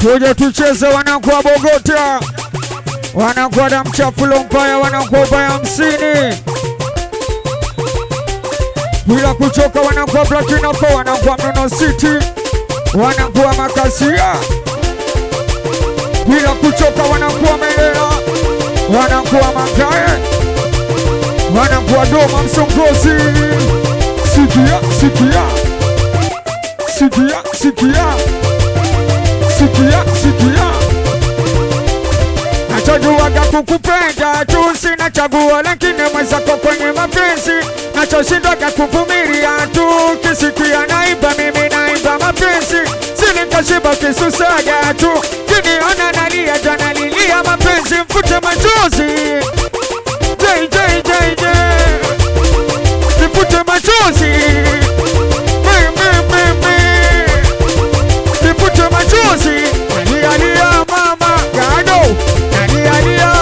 tuje tucheze, wanakuwa Bogota, wanakuwa damchafulo mpaya, wanakuwa ubaya hamsini bila kuchoka, wanakuwa Platinako, wanakuwa Mnono City, wanakuwa Makasia bila kuchoka, wanakuwa Melela, wanakuwa Mangae, wanakuwa Doma Msongozi. Sikia, sikia, sikia, sikia, sikia, sikia. Nachojuaga kukupenda tu, sina chaguo, lakini mwenzako kwenye mapenzi nachoshindwaga kuvumilia tu, kisikia naimba mimi naimba mapenzi, sinikashiba kisusaga tu, kiniona nalia jana lilia mapenzi, mfute machozi J, J, J, J. nifute machozi Me, me, me, me. nifute machozi nalialia mama gado nalialia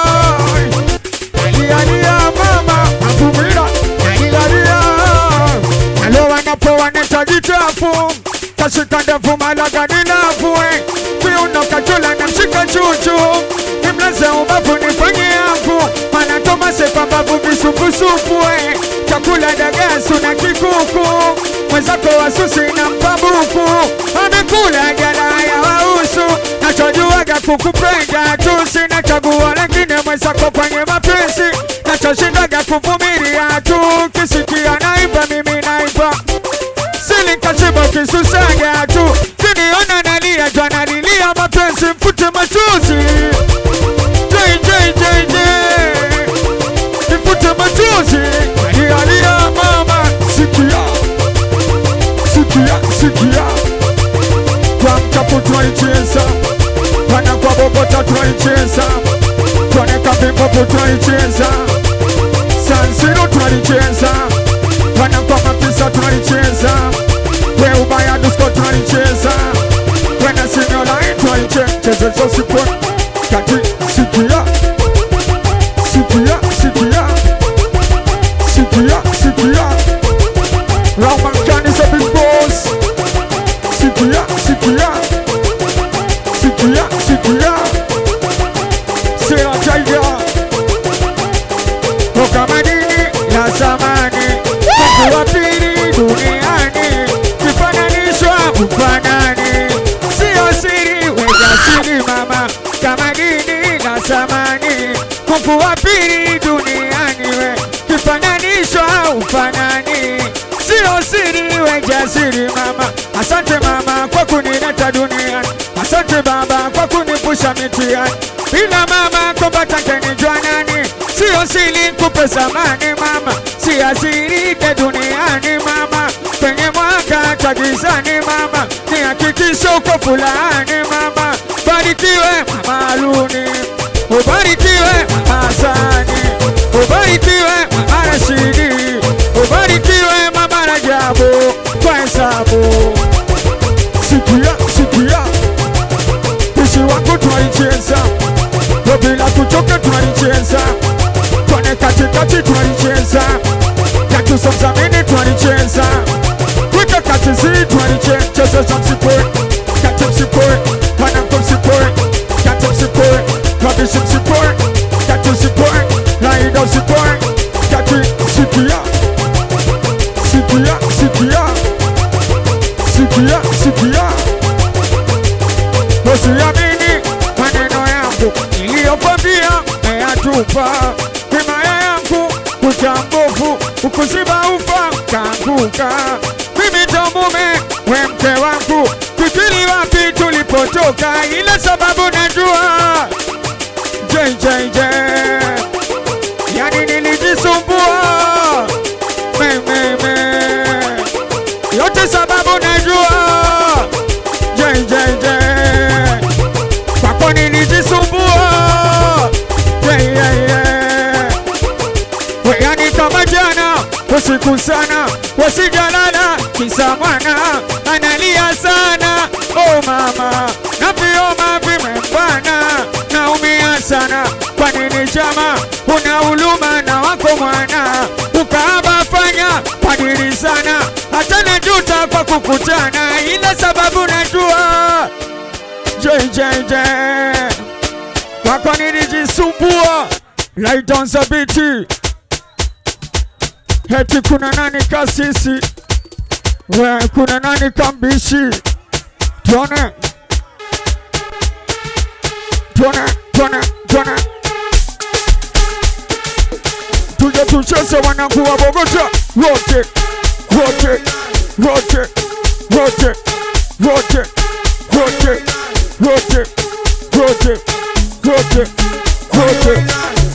nalialia mama avumila nalialia alo wanapoa netajitafu kashika ndevu malagani navue kiuno kachula na mshika chuchu nimlaze ubavu nifanye yangu mana tomase pambavu visupusupu eh. chakula dagasu na kikuku mwenzako wasusi na mpabuku amekula jala ya wausu nachojuaga kukupenda tu sina chaguo lakini mwenzako kwenye mapenzi nachoshindaga kuvumilia tu kisikia naimba mimi naimba silikashiba kisusaga tu kiniona nalia jana lilia mapenzi mfute machozi J, J, J, J. nifute machozi alialia mama sikia sikia sikia kwa mchapu tunaicheza wana kwa bogota tunaicheza tuoneka vimbovu tunaicheza sansiro tunalicheza wana kwa mapisa tunalicheza we ubaya dusko tunalicheza wena sinyolai tunalicheza zosipon kati sikia sikia sikia sikia sikia Ramankani is a big boss sikia sikia sikia sikia sera taiga toka madini ya zamani Mungu wa pili duniani kifananishwa ufanani sio siri weza siri mama kama dini na zamani Mungu wa pili duniani we kifananishwa ufanani sio siri we jasiri mama asante mama kwa kunileta duniani asante baba kwa kunipusha mitihani bila mama kombata kenijua nani sio siri kupe samani mama si asirike duniani mama kwenye mwaka tagizani mama ni hakikisho uko fulani mama barikiwe mama Aluni ubarikiwe mama Hasani ubarikiwe mama Rashidi ubarikiwe mama Rajabu kwa hesabu sikia sikia pishi wangu tunalicheza Yo bila kuchoka tunalicheza twane katikati tunalicheza katusomzamini tunalicheza wika katizi tunalicheza za msipoi kati msipoi wanangu msipoi kati msipoi wabishi msipoi kati msipoi laida msipoi kati sikia sikia sikia sikia sikia usiamini maneno yangu niliyokwambia meyatupa himaya yangu kucha mbovu ukuziba ufa kaanguka mimi ndo mume we mke wangu fikiri wapi tulipotoka ila sababu najua jjj yani nilijisumbua mememe yote sababu najua jjj kwako nilijisumbua yeah, yeah, yeah. weyani kama jana usiku sana wasijalala kisa mwana analia sana oh mama na vioma vimembana naumia sana kwa nini chama una huluma na wako mwana ukaaba fanya padiri sana hata najuta kwa kukutana ila sababu najua J, JJJ wako nilijisumbua right on the beat heti kuna nani kasisi we kuna nani kambishi tuone tuone tuone tuone tuje tucheze wanangu wa Bogota wote wote wote wote wote wote wote wote wote wote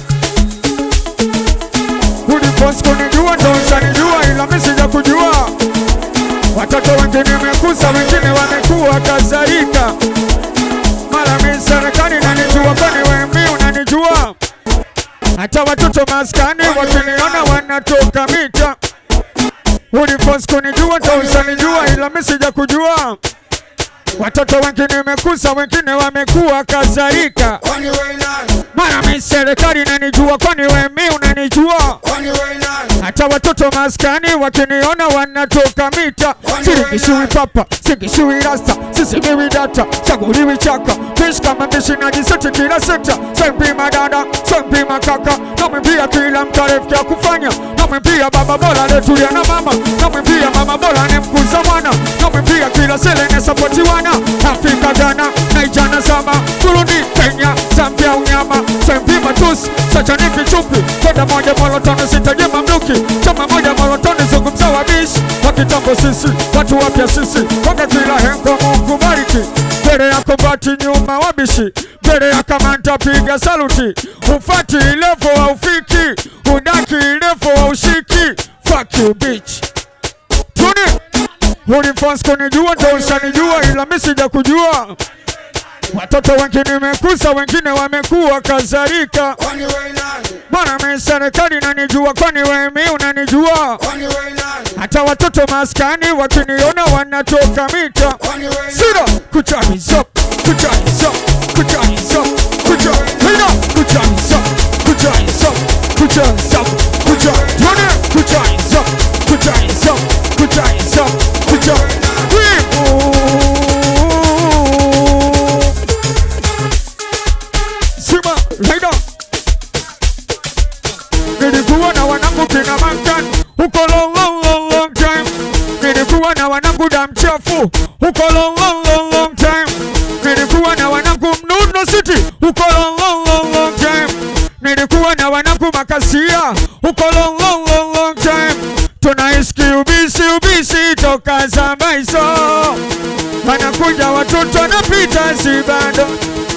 Uliposi kunijua ndo ushanijua, ila mimi sija kujua. Watoto wengine wamekuza, wengine wamekuwa kadhalika. Mara mimi serikali nanijua, kwani wewe mimi unanijua? Hata watoto maskani wakiniona wanatoka mita. Uliposi kunijua ndo ushanijua, ila mimi sija kujua. Watoto wengine wamekuza, wengine wamekuwa kadhalika. Kwani wewe nani? Mara mimi serikali inanijua, kwani wewe mimi unanijua? Kwani wewe nani? Hata watoto maskani wakiniona wanatoka mita. Siringishiwi papa, singishiwi rasta, sisimiwi data, chaguliwi chaka, fish kama mbishi na jiseti kila sekta. Sempima dada, sempima kaka, namwimbia kila mtarefu ya kufanya, namwimbia baba bora letulia na mama, namwimbia mama bora ni mkuza mwana, namwimbia kila sele ne sapoti wana, Afrika Ghana, Naijana Zama, Burundi, Kenya, Zambia unyama, sempima tusi, sachaniki chupi, kwenda moja molotoni sitaje mamluki, chama moja molotoni zungumza wabishi, wa kitambo sisi, watu wapya sisi, konga kila hengo Mungu bariki, mbele yako bati nyuma wabishi, mbele ya kamanda piga saluti, ufati levo wa ufiki, udaki levo wa ushiki, fuck you bitch. Tuni, ulifons kunijua ndo ushanijua, ila mimi sija kujua. Watoto wengine wamekuza, wengine wamekuwa kadhalika. Kwani wewe nani? Bwana mimi serikali inanijua, kwani wewe mimi unanijua? Kwani wewe nani? Hata watoto maskani wakiniona wanatoka mita. Kwani wewe nani? Sira kuchaniza kuchaniza kuchaniza kucha Sira kuchaniza kuchaniza kuchaniza kucha Tuone kuchaniza kuchaniza kuchaniza kucha Wivu Sima Raida Nilikuwa na wanangu kina Mankan huko long long long long time. Nilikuwa na wanangu damu chafu huko long long long long time. Nilikuwa na wanangu Mnuno City huko long long long long time. Nilikuwa na wanangu Makasia huko long long long long time. Tunaiski ubisi ubisi toka zama hizo, wanakuja watoto wanapita si bado